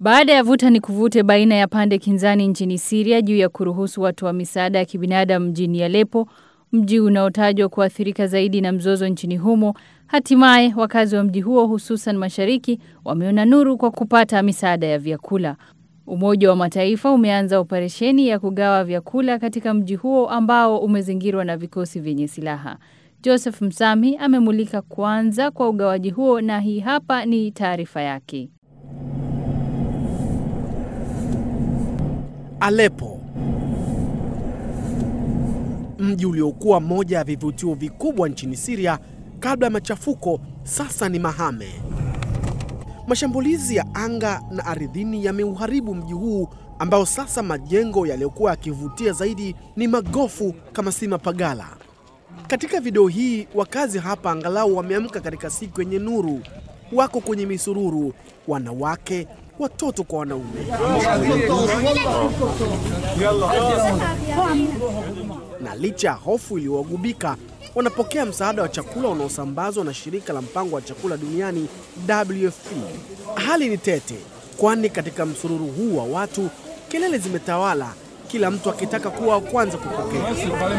Baada ya vuta ni kuvute baina ya pande kinzani nchini Syria juu ya kuruhusu watu wa misaada ya kibinadamu mjini Aleppo, mji unaotajwa kuathirika zaidi na mzozo nchini humo, hatimaye wakazi wa mji huo hususan mashariki wameona nuru kwa kupata misaada ya vyakula. Umoja wa Mataifa umeanza operesheni ya kugawa vyakula katika mji huo ambao umezingirwa na vikosi vyenye silaha. Joseph Msami amemulika kwanza kwa ugawaji huo na hii hapa ni taarifa yake. Aleppo, mji uliokuwa moja ya vivutio vikubwa nchini Syria kabla ya machafuko, sasa ni mahame. Mashambulizi ya anga na ardhini yameuharibu mji huu ambao sasa majengo yaliyokuwa yakivutia zaidi ni magofu kama si mapagala. Katika video hii wakazi hapa angalau wameamka katika siku yenye nuru. Wako kwenye misururu, wanawake, watoto kwa wanaume. Na licha ya hofu iliyowagubika, wanapokea msaada wa chakula unaosambazwa na shirika la mpango wa chakula duniani WFP. Hali ni tete, kwani katika msururu huu wa watu kelele zimetawala, kila mtu akitaka kuwa wa kwanza kupokea.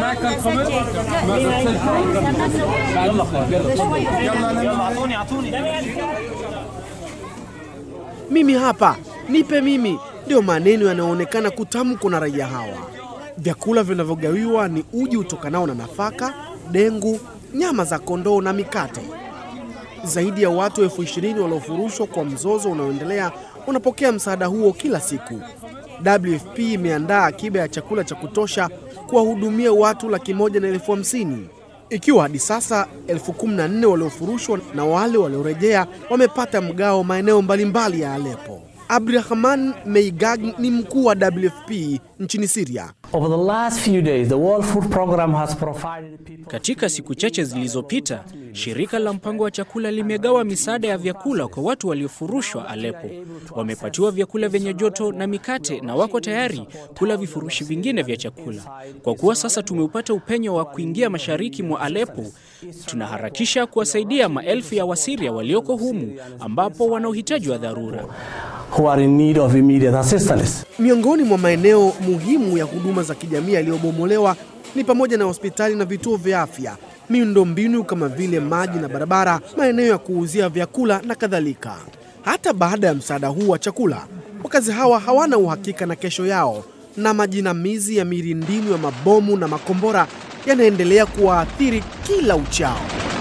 Mimi hapa, nipe mimi, ndiyo maneno yanayoonekana kutamkwa na raia hawa. Vyakula vinavyogawiwa ni uji utokanao na nafaka, dengu, nyama za kondoo na mikate. Zaidi ya watu elfu ishirini waliofurushwa kwa mzozo unaoendelea wanapokea msaada huo kila siku. WFP imeandaa akiba ya chakula cha kutosha kuwahudumia watu laki moja na elfu hamsini ikiwa hadi sasa elfu kumi na nne waliofurushwa na wale waliorejea wamepata mgao maeneo mbalimbali ya Aleppo. Abdurahman Meigag ni mkuu wa WFP nchini Syria. Over the last few days, the World Food Program has provided people... Katika siku chache zilizopita, shirika la mpango wa chakula limegawa misaada ya vyakula kwa watu waliofurushwa Aleppo. Wamepatiwa vyakula vyenye joto na mikate na wako tayari kula vifurushi vingine vya chakula. Kwa kuwa sasa tumeupata upenyo wa kuingia mashariki mwa Aleppo, tunaharakisha kuwasaidia maelfu ya Wasiria walioko humu ambapo wana uhitaji wa dharura. who are in need of immediate assistance. Miongoni mwa maeneo muhimu ya huduma za kijamii yaliyobomolewa ni pamoja na hospitali na vituo vya afya, miundombinu kama vile maji na barabara, maeneo ya kuuzia vyakula na kadhalika. Hata baada ya msaada huu wa chakula, wakazi hawa hawana uhakika na kesho yao, na majinamizi ya mirindinu ya mabomu na makombora yanaendelea kuwaathiri kila uchao.